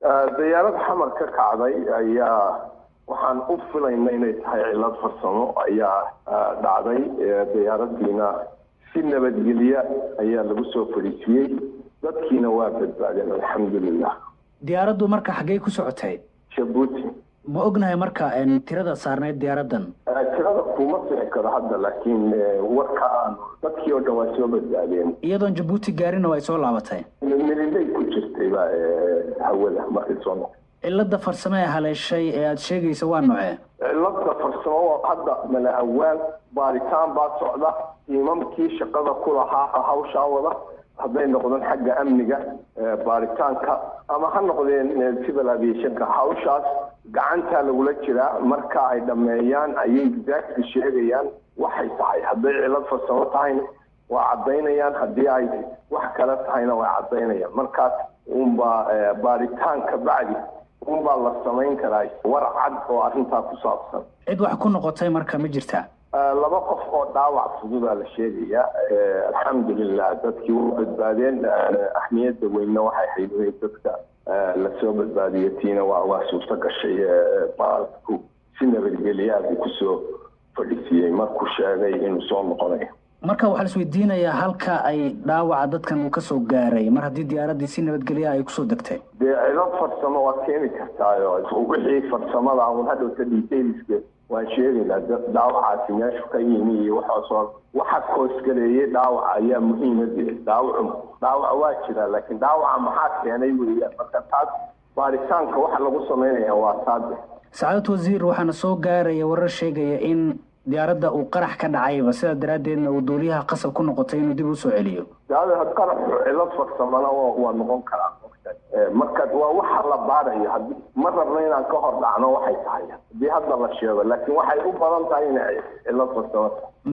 diyaarad xamar ka kacday ayaa waxaan u filayna inay tahay cilad farsamo ayaa dhacday diyaaradiina si nabadgelya ayaa lagu soo fadhiisiyey dadkiina waa badbaadeen alxamdulilah diyaaraddu marka xaggey ku socotay jabuuti ma ognahay marka tirada saarnayd diyaaradan tirada kuma sixi karo hadda laakiin warka aan dadkii oo dhan waa soo badbaadeen iyadoon jabuuti gaarina way soo laabatay mililay ku jirtayba hawada markay soo noqo cilada farsamo ee haleeshay ee aada sheegaysa waa nocee cilada farsamo hadda mala awaan baaritaan baa socda tiimamkii shaqada ku lahaa hawshaa wada hadday noqdeen xagga amniga baaritaanka ama ha noqdeen civil aviationka hawshaas gacantaa lagula jiraa marka ay dhammeeyaan ayay exactly sheegayaan waxay tahay hadday cilad farsamo tahayna waa caddaynayaan haddii ay wax kale tahayna way caddaynayaan markaas unbaa baaritaan ka bacdi unbaa la samayn karaa war cad oo arrintaa ku saabsan cid wax ku noqotay marka ma jirtaa laba qof oo dhaawac fududaa la sheegayaa alxamdulilah dadkii u badbaadeen ahmiyadda weynna waxay hayd in dadka lasoo badbaadiyo tiina waa waa suurto gashay baalku si nabadgelyaadu kusoo fadhiisiiyey markuu sheegay inuu soo noqonayo marka waxaa laisweydiinayaa halka ay dhaawaca dadkan uu kasoo gaaray mar haddii diyaaraddii si nabadgelya ay kusoo degtay dee cilad farsamo waa keeni kartaayo wixii farsamada un hadhowta detailska waan sheegaynaa dhaawacaasi meeshu ka yimi iyo waxaasoo waxa koosgaleeyey dhaawaca ayaa muhiimadii dhaawacu dhaawaca waa jiraa laakiin dhaawaca maxaa keenay weeyaan marka taas baaritaanka waxa lagu samaynaya waa taade sacaadad wasiir waxaana soo gaaraya warar sheegaya in diyaaradda uu qarax ka dhacayba sidaa daraaddeedna uu duuliyaha qasab ku noqotay inuu dib usoo celiyo qaraxu cilad farsamana waa noqon karaa marka waa waxa la baarayo hadi ma rabno inaan ka hor dhacno waxay tahay haddii hadda la sheego laakiin waxay u badan tahay inay cilad farsamo tahay